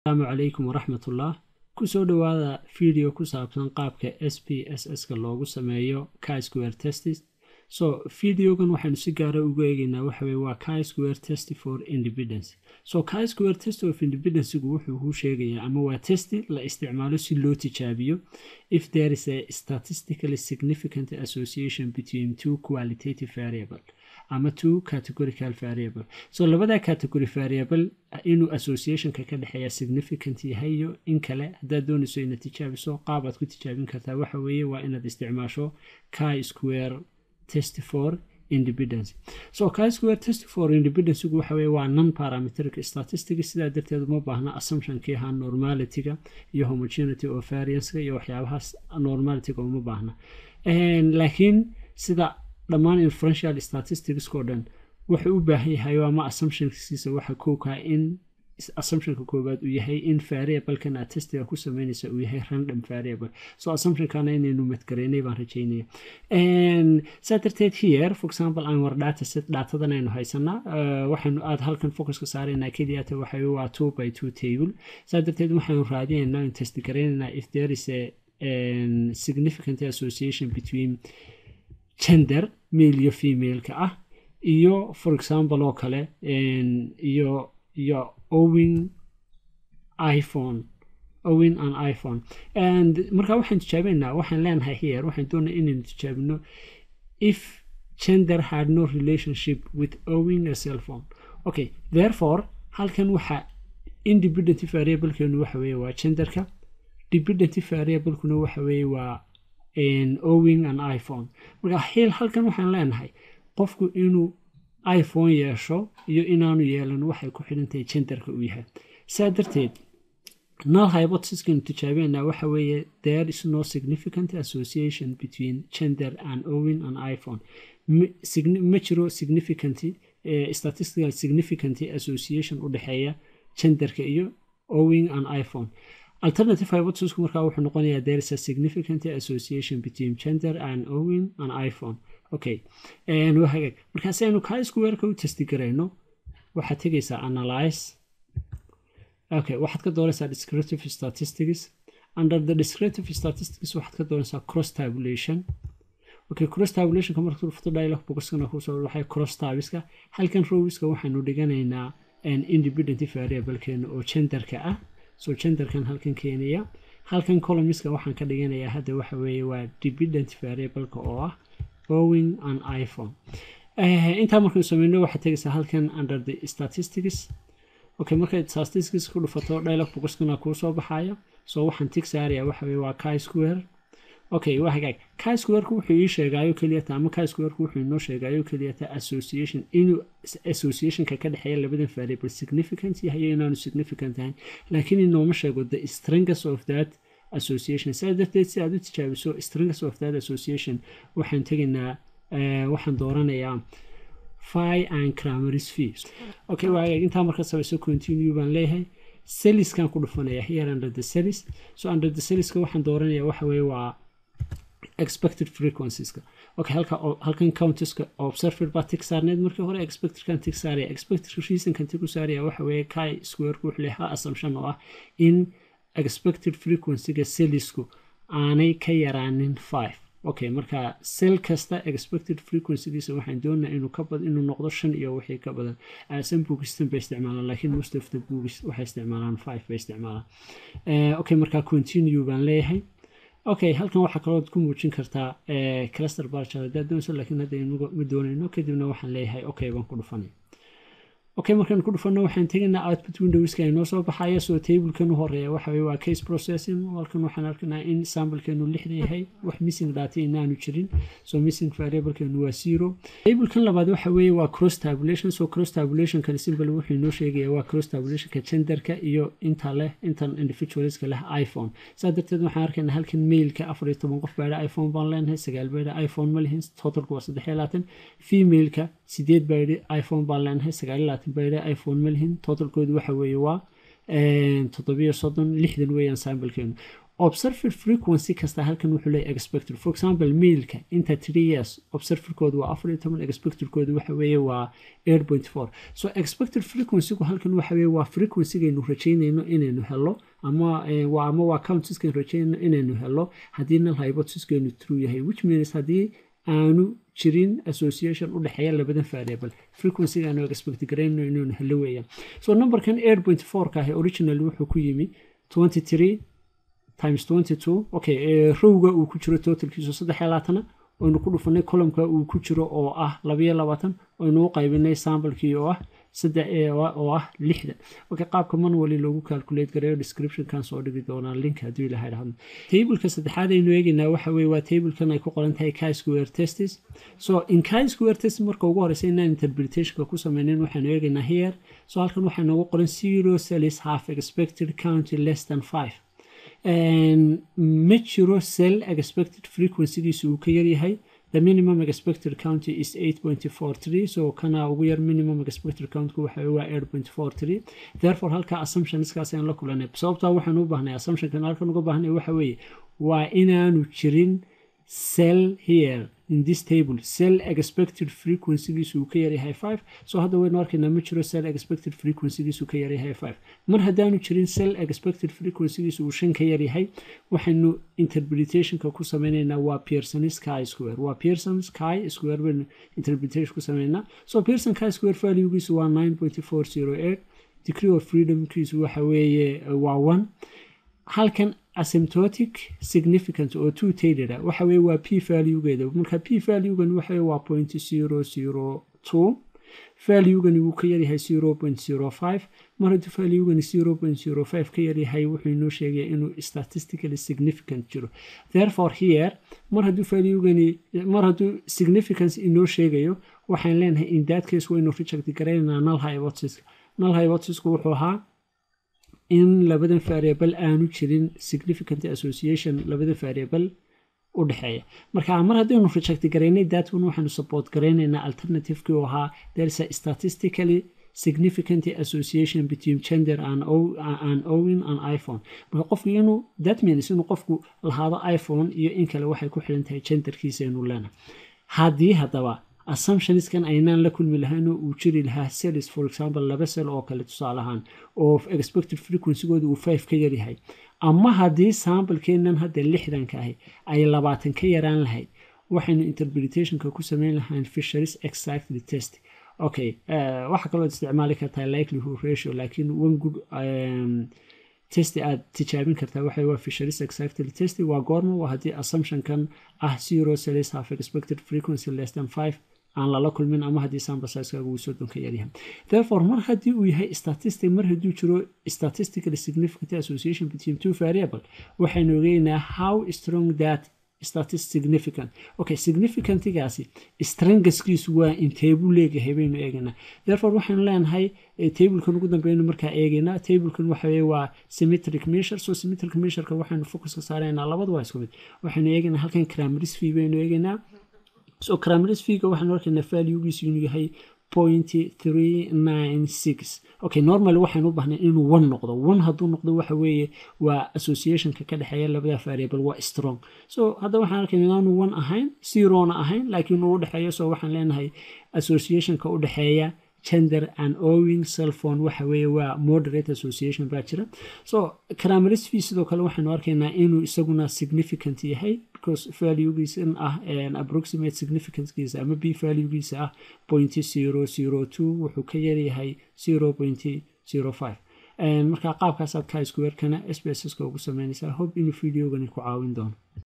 asalaamu calaykum waraxmatullah kusoo dhowaada video ku saabsan qaabka s p s s-ka loogu sameeyo kisquare testis so videogan waxaynu si gaara ugu eegeynaa waxaweye waa kisquare test for independence so kisquare test of independencygu wuxuu kuu sheegayaa ama waa testi la isticmaalo si loo tijaabiyo if there is a statistically significant association between two qualitative variable ama two categorical variable so labada category variable inuu associationka ka dhexeeya significant yahay iyo in kale haddaad doonayso inaad tijaabiso qaabaad ku tijaabin kartaa waxa weeye waa inaad isticmaasho chi square test for independence so chi square test for independencygu waxa weye waa non parametric statistics sidaa darteed uma baahna assumptionkii ahaa normalityga iyo homogeneity of varianceka iyo waxyaabahaas normalityga uma baahna laakiin sida dhammaan inferential statisticskao dhan wuxuu u baahan yahay ama assumptionkiisa waxa kookaa in assumptionka koowaad uu yahay in variablekan aad testiga ku sameynaysa uu yahay random variable so assumptionkana inaynu madgareynay baan rajeynaya saa darteed here for example aan war data set datadan aynu haysanaa waxaynu aad halkan focuska saaraynaa keliyata waxa waa two by two table saa darteed waxaynu raadinaynaa in testi gareynaynaa if there is a significant association between gender male iyo femaleka ah iyo for example oo kale iyo iyo owin iphone owin an iphone and marka waxaan tijaabineynaa waxaan leenahay here waxaan doonaya inaynu tijaabino if gender had no relationship with owing a cell phone okay therefore halkan waxa independent variablekeenu waxa weeye waa genderka dependent variablekuna waxa weeye waa owing an iphone marka hil halkan waxaan leenahay qofku inuu iphone yeesho iyo inaanu yeelan waxay ku xidhantahay genderka uu yahay saa darteed null hypothesiskanu tijaabineynaa waxa weeye there is no significant association between gender and owing an iphone ma jiro significant statistical significant association u dhexeeya genderka iyo owing an iphone alternative hypothesisku markaa wuxuu noqonayaa there is a significant association between gender and owing an iphone okay waa hagaag markaa si aynu kaa squareka u testi garayno waxaad tegaysaa analyze okay waxaad ka doonaysaa descriptive statistics under the descriptive statistics waxaad ka doonaysaa cross tabulation okay cross tabulationka marka rufto dialog boxkana kusoo waxay cross tabiska halkan rowiska waxaanu dhiganaynaa independent variablekeena oo genderka ah so genderkan halkan keenaya halkan colomiska waxaan ka dhiganayaa hadda waxa weeye waa dependent variableka oo ah owing an iphone intaa markaynu sameyno waxaad tegaysaa halkan under the statistics okay markay statistics ku dhufato dialog boxkana kuu soo baxaya so waxaan tig saaraya waxa weye waa chi square okay waa hagaag chi squareka wuxuu ii sheegaayo keliyata ama chi squareka wuxuu inoo sheegaayo keliyata association inuu associationka ka dhexeeya labadan variable significant yahay iyo inaanu significant ahayn laakiin inooma sheego the strength of that association saa darteed si aad u tijaabiso strength of that association waxaan tegaynaa waxaan dooranayaa phi and cramaris fees okay waa hagaag intaa marka samayso continue baan leeyahay seliskan ku dhufanaya here under the selis so under the seliska waxaan dooranaya waxa weeye waa expected frequencieska okay halka halkan countiska observer baa tig saarneed markii hore expectedkan tig saaraya expected reasonkan tig u saaraya waxa weeye chi squareku wuxuu leeyahay assumption oo ah in expected frequencyga selisku aanay ka yaraanin five okay marka sel kasta expected frequencygiisa waxaan doonaa inuu ka bad inuu noqdo shan iyo wixii ka badan san boogistan bay isticmaalaan laakiin most of the boogis waxay isticmaalaan five bay isticmaalaan okay marka continue baan leeyahay okay halkan waxaa kaloo ku muujin kartaa cluster barchal haddaad doonayso laakiin hadda ma doonayno kadibna waxaan leeyahay okay baan ku dhufanay okay markaan ku dhufanno waxaan tegaynaa output windowska inoo soo baxaya soo tablekan u horeeya waxa weye waa case processing halkan waxaan arkaynaa in samplekeenu lixda yahay wax missing data inaanu jirin so missing variablekeenu waa zero tablekan labaad waxa weeye waa cross tabulation so cross tabulationkan simple wuxuu inoo sheegaya waa cross tabulationka genderka iyo inta leh intan individualska leh iphone saa darteed waxaan arkaynaa halkan mailka afar iyo toban qof baadha iphone baan leenahay sagaal baadha iphone ma lihin totalku waa saddex iyo labaatan femaleka sideed baadhi iphone baan leenahay sagaal iyo labaatan baydhe iphone ma lihin totalkoodu waxa weeye waa toddobiyo soddon lixdan weeyaan sambalkeenu observer frequency kasta halkan wuxuu leeyahy expected for example mailka inta three years observerkooda waa afar iyo toban expectedkooda waxa weeye waa eight point four so expected frequencygu halkan waxa weeye waa frequencygaynu rajaynayno inaynu helo ama waa ama waa countiskaynu rajaynayno inaynu helo haddii null hypothesiskaynu true yahay which means haddii aanu jirin association u dhexeeya labadan variable frequencyga aanu expect garayno inaynu helo weeyaan so numberkan eight point four ka ahi originally wuxuu ku yimi twenty three times twenty two okay rowga uu ku jiro totalkiisu saddex iyo labaatana oynu ku dhufanay columka uu ku jiro oo ah labayo labaatan oynu u qaybinay samplekii oo ah saddex oo ah lixdan okay qaabka manually loogu calculate gareeyo descriptionkan soo dhigi doonaa link haddii ilaha dhahdo tableka saddexaad aynu eegaynaa waxa weye waa tablekan ay ku qoran tahay chi square testis so in chi square test marka ugu horeysa inaan interpretationka ku sameynin waxaanu eegaynaa here so halkan waxaa noogu qoran zero cells half expected county less than five ma jiro cell expected frequencygiisu uu ka yaryahay the minimum expected county is 8.43 so kana ugu yar minimum expected countku waxa waa 8.43 therefore halka assumptionskaas aan la kulanay sababtaa waxaan u baahnay assumptionkan halkan uga baahnay waxa weeye waa inaanu jirin cell here in this table cell expected frequencygiisu uu ka yaryahay 5 so hadda waynu arkaynaa ma jiro cell expected frequencygiisu ka yaryahay 5 mar haddaanu jirin cell expected frequencygiisu uu shan ka yaryahay waxaynu interpretationka ku sameynaynaa waa pearsons chi square waa pearsons chi square baynu interpretation ku sameynaa so pearson chi square valuegiisu waa 9.408 degree of freedomkiisu waxa weeye waa 1 halkan asymptotic significant oo two tailor waxa weye waa p valuegeeda marka p valuegan waxa waa point zero zero two valuegani wuu ka yaryahay zero point zero five mar hadduu valuegani zero point zero five ka yaryahay wuxuu inoo sheegaya inuu statistically significant jiro therefore here mar hadduu valuegani mar hadduu significance inoo sheegayo waxaan leenahay in that case waynu reject garaynaa null hypothesis null hypothesisku wuxuu ahaa in labadan variable aanu jirin significant association labada variable u dhexeeya marka mar haddaynu reject garaynay datwan waxaanu support garaynaynaa alternativekii oo ahaa there's a statistically significant association between gender and, and owing an iphone marka qofku inuu that means inuu qofku lahaado iphone iyo in kale waxay ku xiran tahay genderkiisa inuu leena haddii haddaba assumptionskan aynaan la kulmi lahaynoo uu jiri lahaa cells for example laba cell oo kale tusaalahaan oo expected frequencygooda uu five ka yaryahay ama haddii samplekeenan hadda lixdanka ahi ay labaatan ka yaraan lahayd waxaynu interpretationka ku sameyn lahayn fisheries exactly test okay waxaa kaloo isticmaali kartaa likelihood ratio laakiin one good testi aad tijaabin kartaa waxa waa fisheries exactly test waa goorma waa haddii assumptionkan ah zero cells half expected frequency less than five aan lala kulmin ama haddii sample sizekaaga uu soddon ka yaryahay therefore mar haddii uu yahay statistic mar hadduu jiro statistically significant association between two variable waxaynu ogeynaa how strong that statis significant okay significantigaasi strangaskiisu waa intee buu leegahay baynu eegaynaa therefore waxaynu leenahay tablekan ugu dambeynu markaa eegaynaa tablekan waxa weye waa symmetric measure so symmetric measureka waxaynu focuska saaraynaa labadu waa isku mid waxaynu eegaynaa halkan crameris fee baynu eegaynaa so crameris feega waxaanu arkaynaa valuegiisu inuu yahay point three nine six okay normally waxaynu u baahnay inuu one noqdo one hadduu noqdo waxa weeye waa associationka ka dhexeeya labada variable waa strong so hadda waxaan arkayna inaanu one ahayn zerona ahayn laakiin uu udhexeeyo so waxaan leenahay associationka u dhexeeya gender and owing cellphone waxa weeye waa moderate association baa jira so crameris fee sidoo kale waxaynu arkaynaa inuu isaguna significant yahay because valuegiisa in ah approximate significancekiisa ama b valuegiisa ah point zero zero two wuxuu ka yaryahay zero point zero five marka qaabkaasaad ka squarekana sbsska ugu sameynaysaa hope inuu videogani ku caawin doono